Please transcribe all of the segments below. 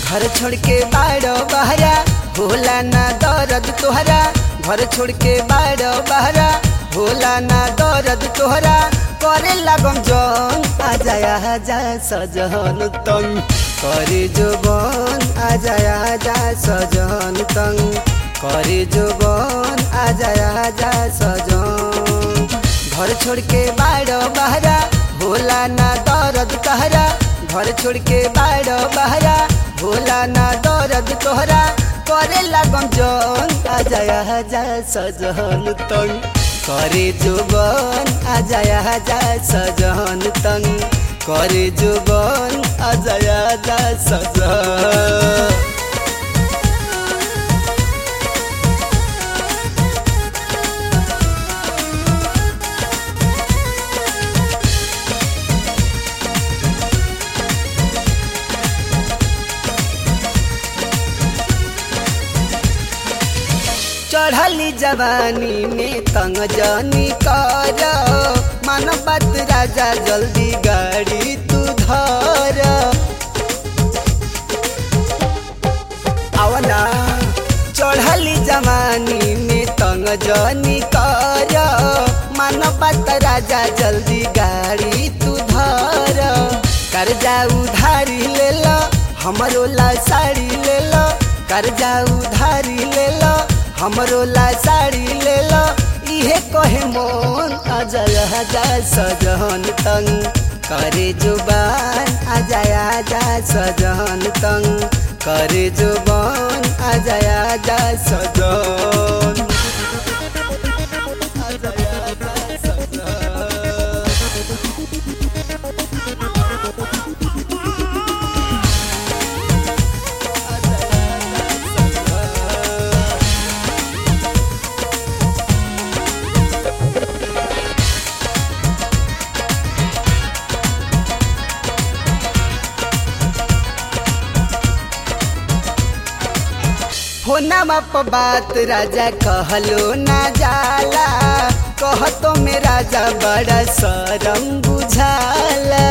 घर छोड़ के बाड़ो बहरा होला ना दर्द तोहरा घर छोड़ के बाड़ो बहरा होला ना दर्द तोहरा करे लागम जन आजा आजा सजन तंग करे जोबन आजा आजा सजन तंग करे जोबन आजा आजा सजन घर छोड़ के बाड़ो बहरा होला ना दर्द तहरा घर छोड़ के बाड़ो बहरा होला ना दर्द तोहरा करे लागम जन आजा आजा सजन तंग करे जोबन आजा आजा सजन तंग करे जोबन आजा आजा सजन चढ़ली जवानी में तंग जनी कर मन बात राजा जल्दी गाड़ी तू धर आवना चढ़ली जवानी में तंग जनी कर मन बात राजा जल्दी गाड़ी तू धर कर्जा उधारी ले लो हमरो ला साड़ी ले लो कर्जा उधारी ले लो हमरो ला साड़ी ले लो इहे कहे मोन आजा आजा सजन तंग करे जुबान आजा आजा सजन तंग करे जुबान आजा आजा सजन आजा आजा सजन होना प बात राजा कहलो ना जाला कहतो में राजा बड़ा शरम बुझाला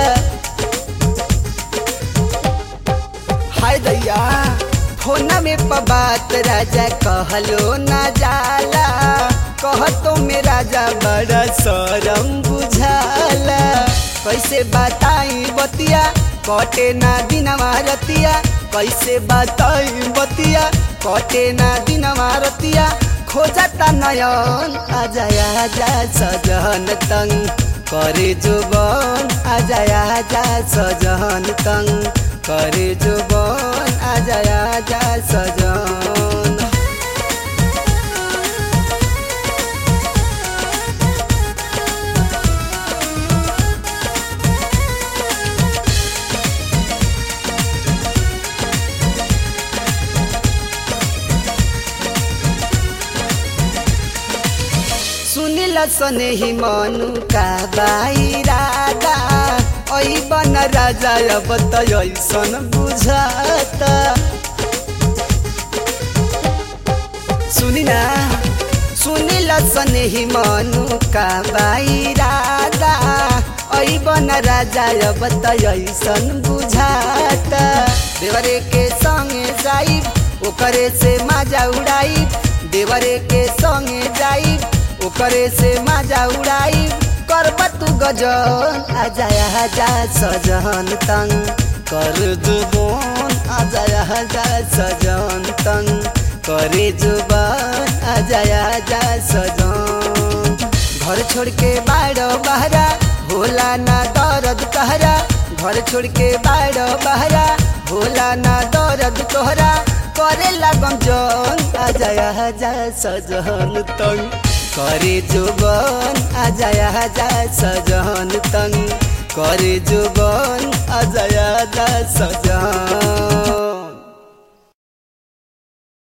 हाय दैया होना में प बात राजा कहलो ना जाला कहतो में राजा बड़ा शरम बुझाला कैसे बताई बतिया कटे ना दिनवा रतिया कैसे बताई बतिया कटे ना दिनवा रतिया खोजता नयन आजा आजा सजन तंग करे जुबन आजा आजा सजन तंग करे जुबन आजा आजा सजन सुनिल सने ही मनु का बाई राधा ऐ बन राजा अब त ऐसन बुझाता सुनिना सुनिल सने ही मनु का बाई राधा ऐ बन राजा अब त ऐसन बुझाता देवरे के संगे जाई ओकरे से माजा उड़ाई देवरे के संगे जाई ओकरे से माजा उड़ाई करब तू गजन आजा आजा सजन तंग कर जुबन आजा आजा सजन तंग करे जुबान आजा आजा सजन घर छोड़ के बाड़ो बहरा होला ना दर्द तहरा घर छोड़ के बाड़ो बहरा होला ना दर्द तोहरा करे लागम जन आजा आजा सजन तंग करे जुबन आजा आजा सजन तंग करे जुबन आजा आजा सजन